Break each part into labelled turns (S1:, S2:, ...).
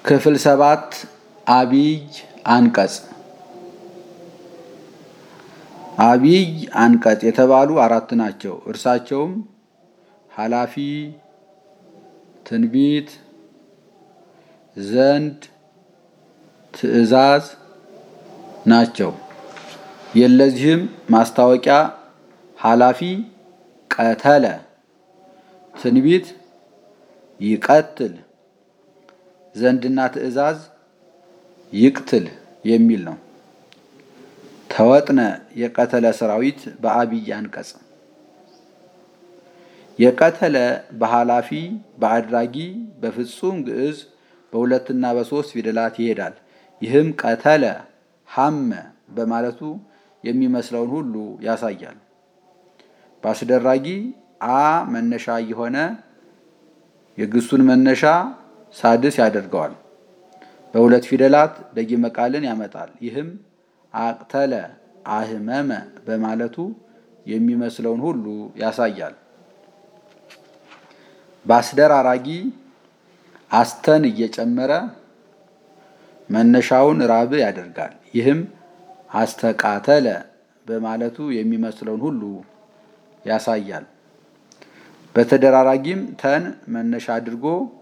S1: ክፍል ሰባት አቢይ አንቀጽ አቢይ አንቀጽ የተባሉ አራት ናቸው። እርሳቸውም ኃላፊ፣ ትንቢት፣ ዘንድ፣ ትእዛዝ ናቸው። የለዚህም ማስታወቂያ ኃላፊ ቀተለ፣ ትንቢት ይቀትል፣ ዘንድና ትእዛዝ ይቅትል የሚል ነው። ተወጥነ የቀተለ ሰራዊት በአቢይ አንቀጽ የቀተለ በኃላፊ በአድራጊ በፍጹም ግዕዝ በሁለትና በሶስት ፊደላት ይሄዳል። ይህም ቀተለ ሐመ በማለቱ የሚመስለውን ሁሉ ያሳያል። በአስደራጊ አ መነሻ የሆነ የግሱን መነሻ ሳድስ ያደርገዋል። በሁለት ፊደላት ደጊመ ቃልን ያመጣል። ይህም አቅተለ አህመመ በማለቱ የሚመስለውን ሁሉ ያሳያል። በአስደራራጊ አስተን እየጨመረ መነሻውን ራብ ያደርጋል። ይህም አስተቃተለ በማለቱ የሚመስለውን ሁሉ ያሳያል። በተደራራጊም ተን መነሻ አድርጎ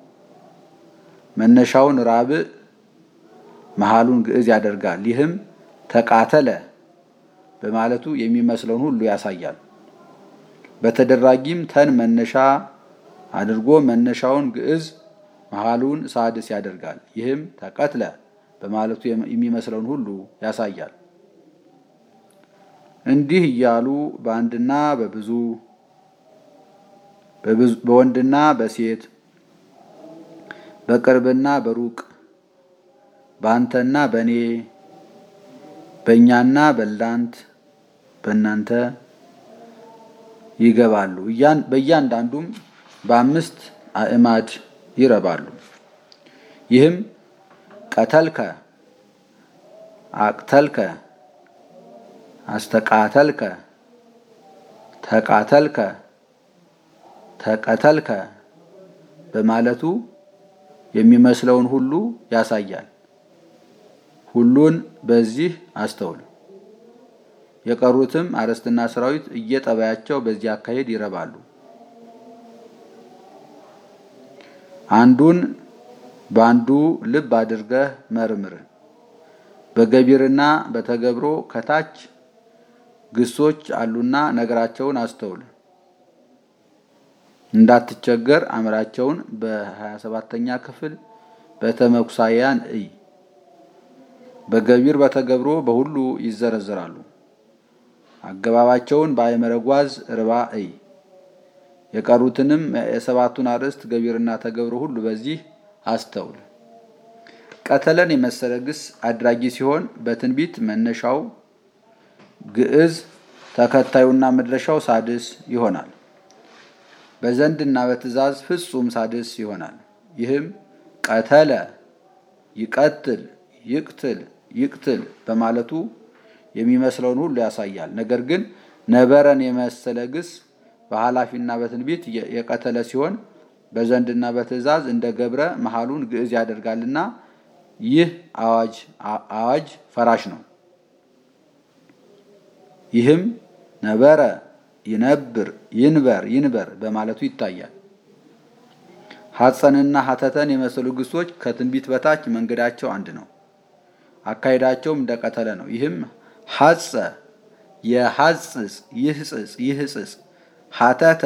S1: መነሻውን ራብ መሃሉን ግዕዝ ያደርጋል። ይህም ተቃተለ በማለቱ የሚመስለውን ሁሉ ያሳያል። በተደራጊም ተን መነሻ አድርጎ መነሻውን ግዕዝ መሃሉን ሳድስ ያደርጋል። ይህም ተቀትለ በማለቱ የሚመስለውን ሁሉ ያሳያል። እንዲህ እያሉ በአንድና በብዙ በወንድና በሴት በቅርብና በሩቅ በአንተና በእኔ በእኛና በላንት በእናንተ ይገባሉ። በእያንዳንዱም በአምስት አእማድ ይረባሉ። ይህም ቀተልከ፣ አቅተልከ፣ አስተቃተልከ፣ ተቃተልከ፣ ተቀተልከ በማለቱ የሚመስለውን ሁሉ ያሳያል። ሁሉን በዚህ አስተውል። የቀሩትም አርዕስትና ሰራዊት እየጠባያቸው በዚህ አካሄድ ይረባሉ። አንዱን በአንዱ ልብ አድርገህ መርምር። በገቢርና በተገብሮ ከታች ግሶች አሉና ነገራቸውን አስተውል። እንዳትቸገር አምራቸውን በሀያ ሰባተኛ ክፍል በተመኩሳያን እይ። በገቢር በተገብሮ በሁሉ ይዘረዘራሉ። አገባባቸውን በአይመረጓዝ ርባ እይ። የቀሩትንም የሰባቱን አርዕስት ገቢርና ተገብሮ ሁሉ በዚህ አስተውል። ቀተለን የመሰለ ግስ አድራጊ ሲሆን በትንቢት መነሻው ግዕዝ ተከታዩና መድረሻው ሳድስ ይሆናል። በዘንድና በትእዛዝ ፍጹም ሳድስ ይሆናል። ይህም ቀተለ ይቀትል፣ ይቅትል፣ ይቅትል በማለቱ የሚመስለውን ሁሉ ያሳያል። ነገር ግን ነበረን የመሰለ ግስ በኃላፊና በትንቢት የቀተለ ሲሆን በዘንድና በትእዛዝ እንደ ገብረ መሃሉን ግዕዝ ያደርጋልና ይህ አዋጅ አዋጅ ፈራሽ ነው። ይህም ነበረ ይነብር፣ ይንበር፣ ይንበር በማለቱ ይታያል። ሐፀንና ሐተተን የመሰሉ ግሶች ከትንቢት በታች መንገዳቸው አንድ ነው። አካሄዳቸውም እንደቀተለ ነው። ይህም ሐፀ የሐጽጽ ይህጽጽ ይህጽጽ ሐተተ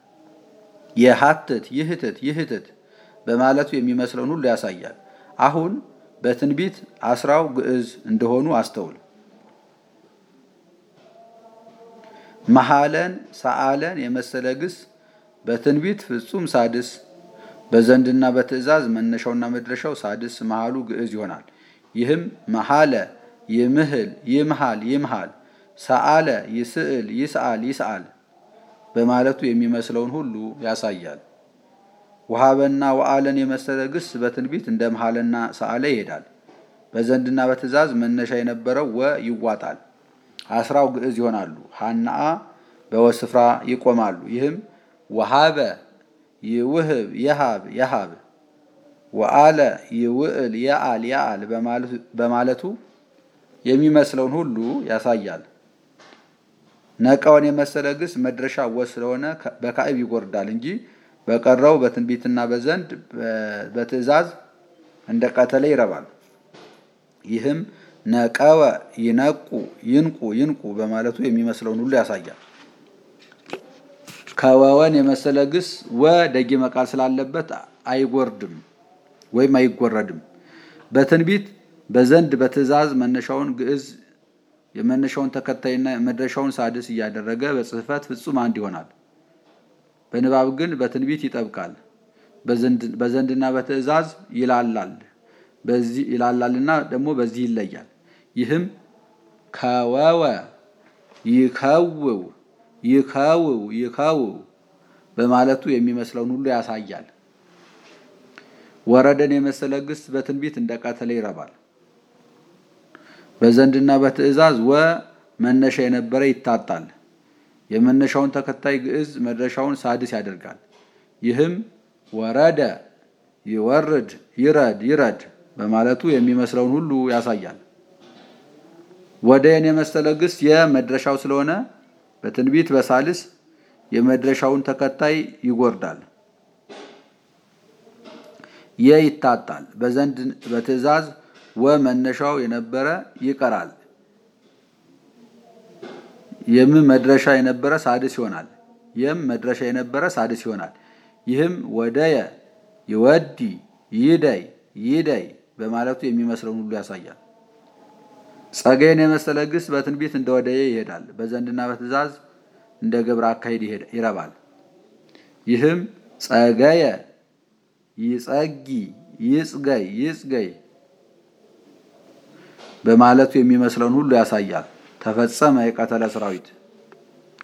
S1: የሐትት ይህትት ይህትት በማለቱ የሚመስለውን ሁሉ ያሳያል። አሁን በትንቢት አስራው ግዕዝ እንደሆኑ አስተውል። መሐለን ሰአለን የመሰለ ግስ በትንቢት ፍጹም ሳድስ፣ በዘንድና በትእዛዝ መነሻውና መድረሻው ሳድስ መሃሉ ግዕዝ ይሆናል። ይህም መሐለ ይምህል ይምሃል ይምሃል ሰአለ ይስእል ይስአል ይስአል በማለቱ የሚመስለውን ሁሉ ያሳያል። ውሃበና ወአለን የመሰለ ግስ በትንቢት እንደ መሐለና ሰአለ ይሄዳል። በዘንድና በትእዛዝ መነሻ የነበረው ወ ይዋጣል። አስራው ግዕዝ ይሆናሉ። ሀናአ በወስፍራ ይቆማሉ። ይህም ወሃበ ይውህብ የሃብ የሃብ ወአለ ይውዕል የአል የአል በማለቱ የሚመስለውን ሁሉ ያሳያል። ነቀውን የመሰለ ግስ መድረሻ ወ ስለሆነ በካዕብ ይጎርዳል እንጂ በቀረው በትንቢትና በዘንድ በትእዛዝ እንደ ቀተለ ይረባል። ይህም ነቀወ ይነቁ ይንቁ ይንቁ በማለቱ የሚመስለውን ሁሉ ያሳያል። ከወወን የመሰለ ግስ ወ ደጊመ ቃል ስላለበት አይጎርድም ወይም አይጎረድም። በትንቢት በዘንድ በትእዛዝ መነሻውን ግዕዝ የመነሻውን ተከታይና መድረሻውን ሳድስ እያደረገ በጽሕፈት ፍጹም አንድ ይሆናል። በንባብ ግን በትንቢት ይጠብቃል። በዘንድና በትእዛዝ ይላላል በዚህ ይላላልና ደግሞ በዚህ ይለያል። ይህም ከወወ ይከውው ይከውው ይከውው በማለቱ የሚመስለውን ሁሉ ያሳያል። ወረደን የመሰለ ግስ በትንቢት እንደ ቀተለ ይረባል። በዘንድና በትእዛዝ ወ መነሻ የነበረ ይታጣል። የመነሻውን ተከታይ ግዕዝ መድረሻውን ሳድስ ያደርጋል። ይህም ወረደ ይወርድ ይረድ ይረድ በማለቱ የሚመስለውን ሁሉ ያሳያል። ወደየን የመሰለ ግስ የመድረሻው ስለሆነ በትንቢት በሳልስ የመድረሻውን ተከታይ ይጎርዳል። የ ይታጣል። በዘንድ በትእዛዝ ወ መነሻው የነበረ ይቀራል። የም መድረሻ የነበረ ሳድስ ይሆናል። የም መድረሻ የነበረ ሳድስ ይሆናል። ይህም ወደየ ይወዲ ይደይ ይደይ በማለቱ የሚመስለውን ሁሉ ያሳያል። ጸገይን የመሰለ ግስ በትንቢት እንደ ወደየ ይሄዳል። በዘንድና በትእዛዝ እንደ ግብረ አካሄድ ይረባል። ይህም ጸገየ ይጸጊ ይጽገይ ይጽገይ በማለቱ የሚመስለውን ሁሉ ያሳያል። ተፈጸመ የቀተለ ሰራዊት